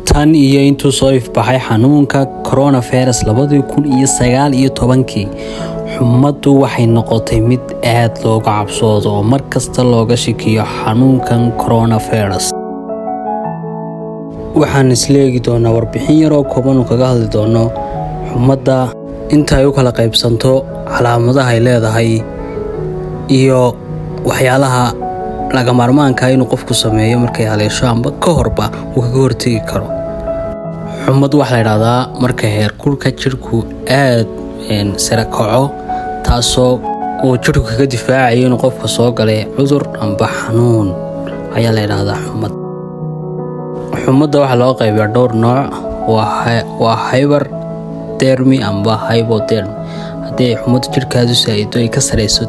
tan iyo intuu soo ifbaxay xanuunka coronavirus labadii kun iyo sagaal iyo tobankii xumaddu waxay noqotay mid aad looga cabsoodo oo mar kasta looga shakiyo xanuunkan coronavirus waxaan isleegi doonaa warbixin yaroo koobanu kaga hadli doono xumadda inta ay u kala qaybsanto calaamadaha ay leedahay iyo waxyaalaha laga maarmaanka inuu qofku sameeyo markay haleesho amba ka horba uu kaga hortegi karo xumad waxaa la ydhahdaa marka heerkulka jidhku aad sare kaco taasoo uu jidhku kaga difaacayo inuu qofka soo galay cudur amba xanuun ayaa la ydhahdaa xumad xumadda waxaa loo qaybiyaa dhowr nooc waa hyber dermi amba hybodermi haddii ay xumadda jidhkaadu saa'ido ay ka sarayso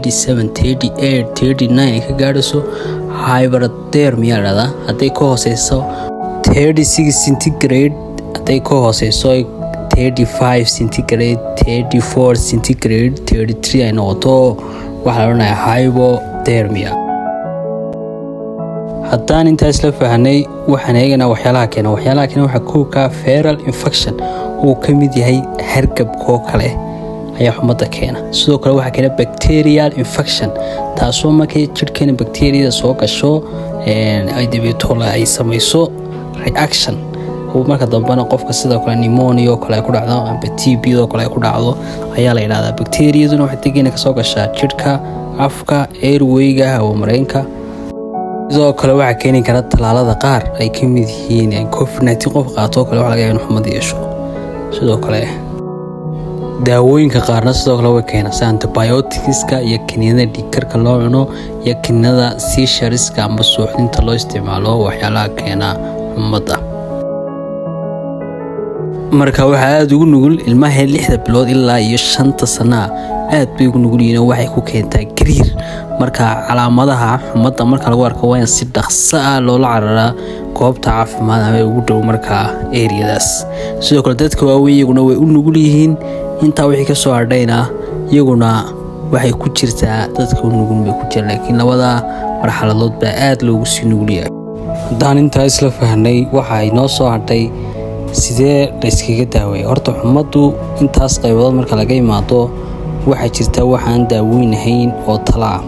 ay ka gaadhayso hyberdermi yaa dhahdaa hadday ka hooseyso centigrade hadday ka hooseyso centigrade centigrade ay noqoto waxaa la odhanaya hybodermia haddaan intaa isla fahnay waxaan eeganaa waxyaalaha keena waxyaalaha keena waxaa kowka feral infection uu ka mid yahay hargabkoo kale ayaa xumadda keena sidoo kale waxaa keena bacterial infection taasoo markay jidhkeena bacteriyada soo gasho ay dabeetoola ay samayso reaction marka dambena qofka sidoo kale nimonia oo kale ay ku dhacdo amba t b oo kale ay ku dhacdo ayaa la yidhahdaa bacteriyaduna waxay degeena kasoo gashaa jidhka afka airweyga hawamareenka sidoo kale waxaa keeni kara tallaalada qaar ay ka mid yihiin covid qof qaatoo kale waxa laga yaaba in xumad yeesho sidoo kale daawooyinka qaarna sidoo kale way keena si antibioticska iyo kiniinada dhiigkarka loo cuno iyo kiniinada siishariska amba suuxdinta loo isticmaalo waxyaalaha keena xumadda marka waxaa aada ugu nugul ilmaha lixda bilood ilaa iyo shanta sanaa aad bay ugu nugul yihiin waxay ku keentaa gariir marka calaamadaha xumadda marka lagu arko waa in si dhaqso ah loola cararaa goobta caafimaad ama ugu dhow markaa eriyadaas sidoo kale dadka waaweyn iyaguna way u nugul yihiin intaa wixii kasoo hadhayna iyaguna waxay ku jirtaa dadka u nugul bay ku jiraan laakiin labada marxaladood baa aada loogu sii nugulyahay haddaan intaa isla fahnay waxa ay noo soo hadhay sidee layskaga daaweeya horta xumaddu intaas qaybadood marka laga imaado waxaa jirta waxaan daaweynahayn oo tala ah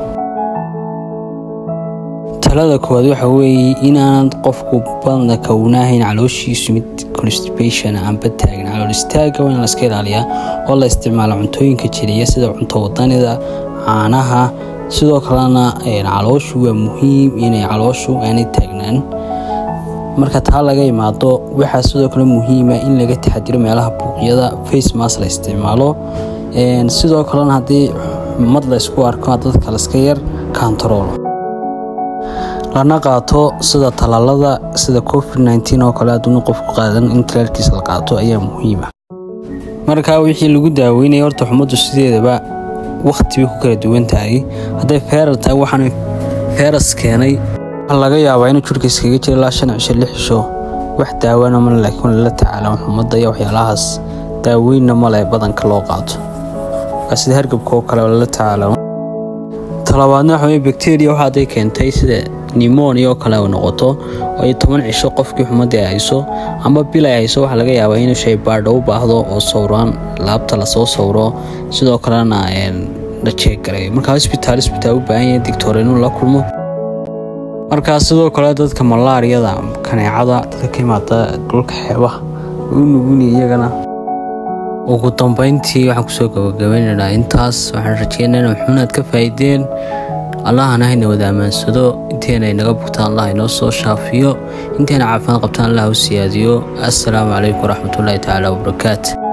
talada koowaad waxa weeye inaan qofku badna kawnahayn calooshiisu mid constipation amba taagan calool istaaga waa in laska ilaaliyaa oo la isticmaalo cuntooyinka jiriya sida cunto wadanida caanaha sidoo kalena calooshu waa muhiim inay calooshu aanay taagnaan marka taa laga imaado waxaa sidoo kale muhiima in laga taxadiro meelaha buuqyada facemas la isticmaalo sidoo kalena haddii xumad laysku arko dadka laska yar kantaroolo lana qaato sida talaalada sida covid oo kale aduuna qofku qaadan in talaalkiisa la qaato ayaa muhiima markaa wixii lagu daaweynaya horta xumaddu sideedaba wakhti bay ku kala duwan tahay hadday feeral tahay waxaan feeras keenay laga yaabaa inuu jidhka iskaga jira ilaa shan cisho lix cisho wax daawana male laakiin lala tacaala xumadda iyo waxyaalahaas daaweynna male badanka loo qaato waa sida hargabka oo kale lala tacaala talabaadna waxa weye bacteria waxa hadday keentay sida nimonia oo kale ay noqoto oo ay toban cisho qofkii xumaddii ay hayso ama bil ay hayso waxaa laga yaabaa inuu shaybaadho u baahdo oo sawraan laabta lasoo sawro sidoo kalena la jeeggaray markaa hosbitaal hosbitaal u baahan yahay digtoor inuu la kulmo markaa sidoo kale dadka malaariyada kaneecada dadka ka imaada dhulka xeebaha u nuguni iyagana ugu dambeyntii waxaan kusoo gabagabaynaynaa intaas waxaan rajeynayna wuxuunaad ka faa'iideen allahana hayna wada ammaansado inteena inaga bugtaan allah inoo soo shaafiyo inteena caafimaad qabtaan allah u siyaadiyo assalaamu calaykum waraxmatullaahi tacaala wabarakaatu